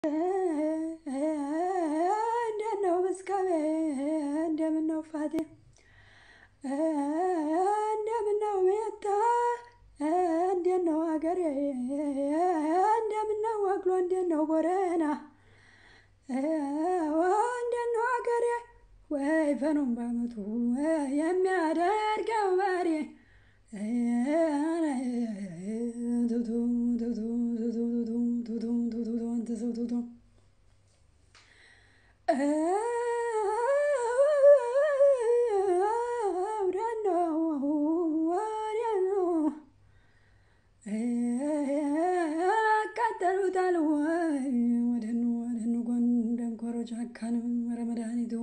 እንዴት ነው ምስካቤ? እንደምን ነው ፋቴ? እንደምን ነው ሜታ? እንዴት ነው አገሬ? እንደምን ነው ወግሎ? እንዴት ነው ቦረና? እንዴት ነው አገሬ? ወይ ፈኑን በአመቱ የሚያደርገው በሬ አቃጠሉታል ወይ ወደኑ ወደኑ ጎን ደንኮሮ ጫካንም ኧረ መድኃኒቱ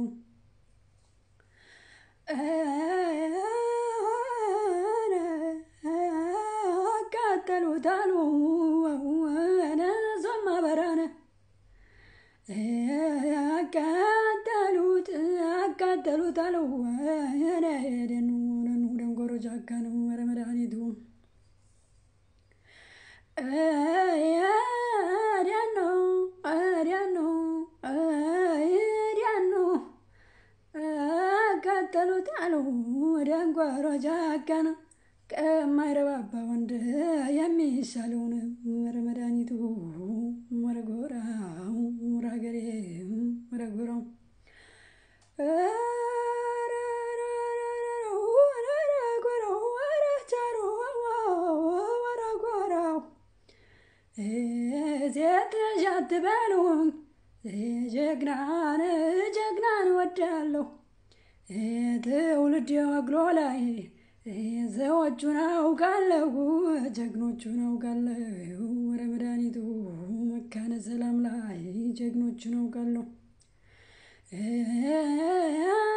አቃጠሉታል ነዞማ በራነ አቃጠሉት አቃጠሉታል ደኑ ደኑ ደንጎሮ ጫካንም ኧረ መድኃኒቱ ዲያኖ ዲያኖ ዲያኖ አቃጠሉት አሉ ደንጓሮ ጫካን ከማይረባባ ወንድ የሚሻለውን ወረ መድኃኒቱ ወረ ጎራው ወረ ሀገሬ ወረ ጎራው ሴት ልጅ አትበሉኝ ጀግናን ጀግናን ወዳለሁ ትውልድ ወግሎ ላይ ዘዎቹን አውቃለሁ ጀግኖቹን አውቃለሁ ወረ መድኃኒቱ መካነ ሰላም ላይ ጀግኖቹን አውቃለሁ